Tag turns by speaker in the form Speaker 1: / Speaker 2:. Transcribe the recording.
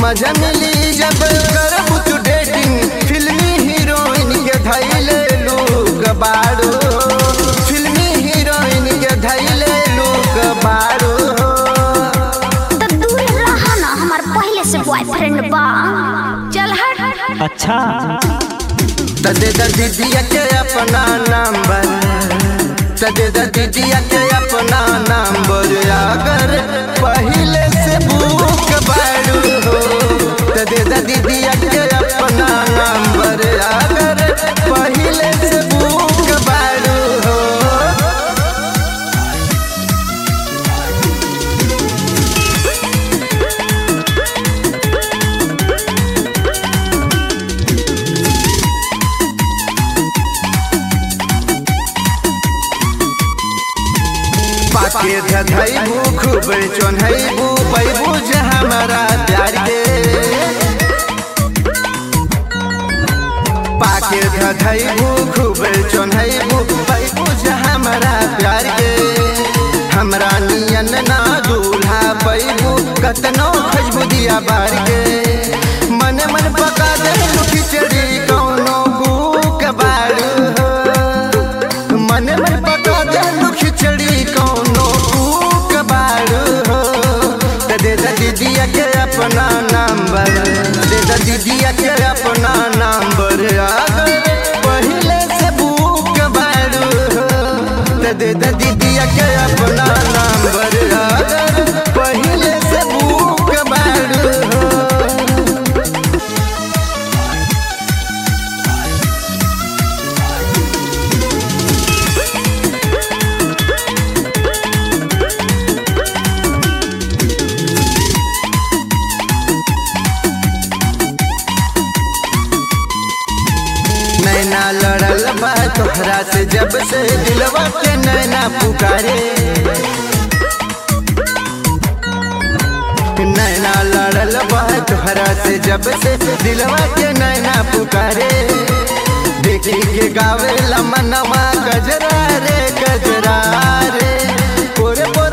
Speaker 1: मजा मिली जब करबू तू डेटिंग फिल्मी हीरोइन के धैले लोग बाड़ो फिल्मी हीरोइन के धैले लोग बाड़ो
Speaker 2: तो दूर रहा ना हमार पहले से बॉयफ्रेंड बा चल हट
Speaker 3: अच्छा
Speaker 1: तदे द दीदिया के अपना नंबर तदे द दीदिया के अपना नंबर अगर पहले से बुक बाड़ू हो तदे द दीदिया के अपना नंबर अगर पहले से बुक बाड़ू हो पाके धधैबू खूब चोन्हैबू पैबू जे हमारा प्यार के पाके धधैबू खूब चोन्हैबू पैबू जे हमारा प्यार के हमरा नियन ना दूल्हा पैबू कतनो खजबू दिया बार के मन मन पका दे खिचड़ी कौनो भूख बाड़ू हो मन मन पका देलू खिचड़ी कौनो कूक बाड़ू हो त दे द दीदिया के अपना नंबर दे द दीदिया के अपना नंबर अगर पहले से बुक बाड़ू हो त दे द दीदिया के अपना नंबर अगर पहले से बुक बाड़ू हो नैना लड़ल बा तोहरा से जब से दिलवा के नैना पुकारे नैना लड़ल बा तोहरा से जब से दिलवा के नैना पुकारे देखी के गावे मनवा गजरा रे गजरा रे पोरे पोरे